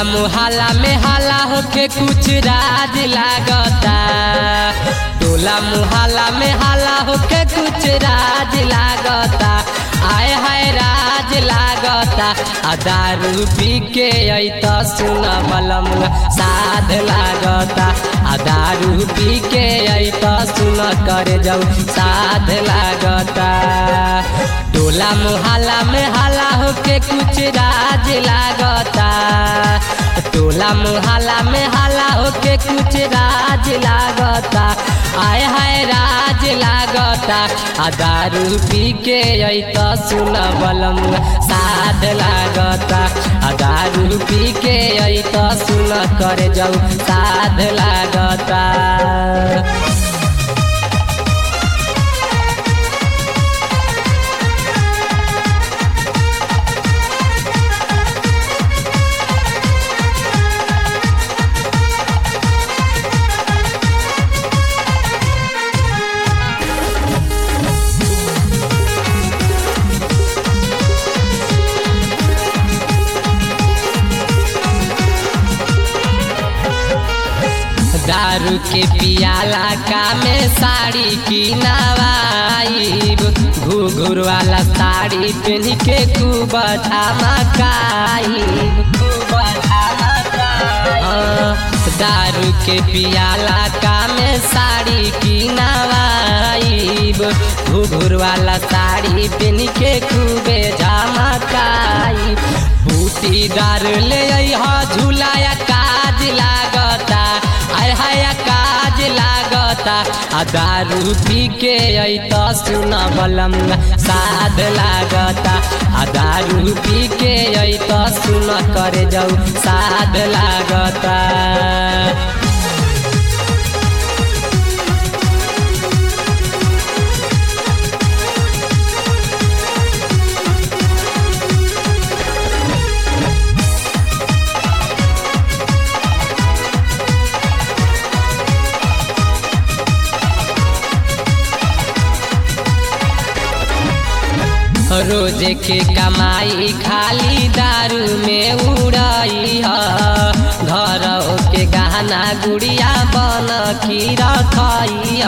टोला मुहल्ला में हल्ला होके कुछ राज लागता टोला मुहल्ला में हल्ला होके कुछ राज लागता आय हाय राज लागता आ दारू पी के अत सुन बलम साध लागता आ दारू पी के अत सुन कर जाऊ साध लागता टोला मुहल्ला में हल्ला होके कुछ राज लागता टोला मुहल्ला में हल्ला होके कुछ राज लागता आय हाय राज लागता आ दारू पी के अत सुन बलम साध लागता आ दारू पी के अत सुन कर जाऊ साध लागता दारू के पियाला का में साड़ी की नवाइब घुघुर वाला साड़ी पहन के खूब धमकाइब खूब दारू के पियाला का में साड़ी की नवाइब घुघुर वाला साड़ी पहन के खूबे धमकाइब बूटी दार ले झूलाया काज लागता आय हाय काज लागता आ दारू पी के अत सुन बलम साध लागता आ दारू पी के अत सुन कर जाऊ साध लागता रोज के कमाई खाली दारू में उड़ाई घर के गहना गुड़िया बन की रखाई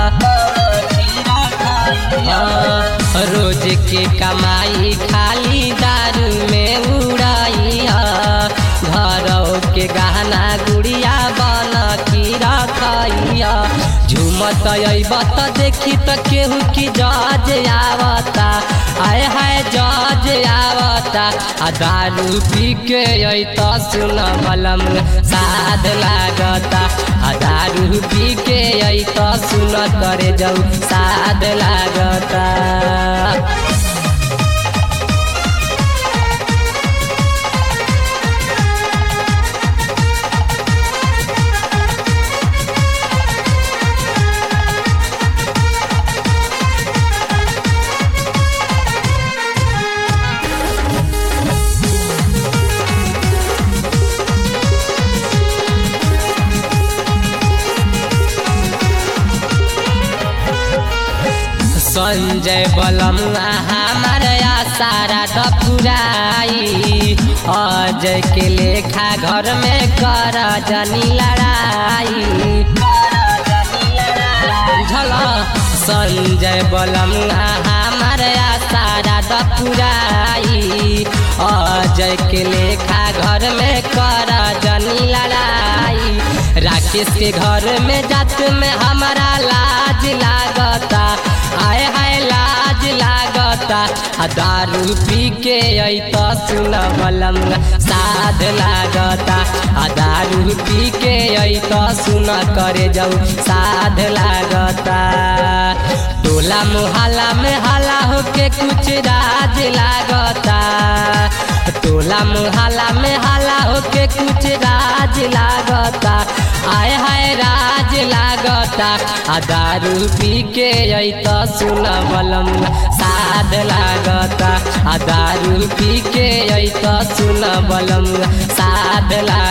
रोज के कमाई खाली दारू में उड़ाई घर के गहना गुड़िया बन की रखाई झूमत अबत देखी त केहू की जज आवता आय हाय जज आवता आ दारू पी के अत सुन बलम साध लागता आ दारू पी के अत सुन करे जाऊ साध लागता संजय बलम हमार सारा दपुराई अजय के लेखा घर में कर जनी लड़ाई झल संजय बलम हमार सारा दपुराई अजय के लेखा घर में कर जनी लड़ाई राकेश के घर में जात में हमारा लाज लागता आय हाय लाज लागता आ दारू पी के अत सुन बलम साध लागता आ दारू पी के अत सुन करे जाऊ साध लागता टोला मुहल्ला में हल्ला होके कुछ राज लागता टोला मुहल्ला में हल्ला होके कुछ राज लागता आय हाय राज लागता आ दारू पी के अत सुन बलम साध लागता आ दारू पी के अत सुन बलम साध लागता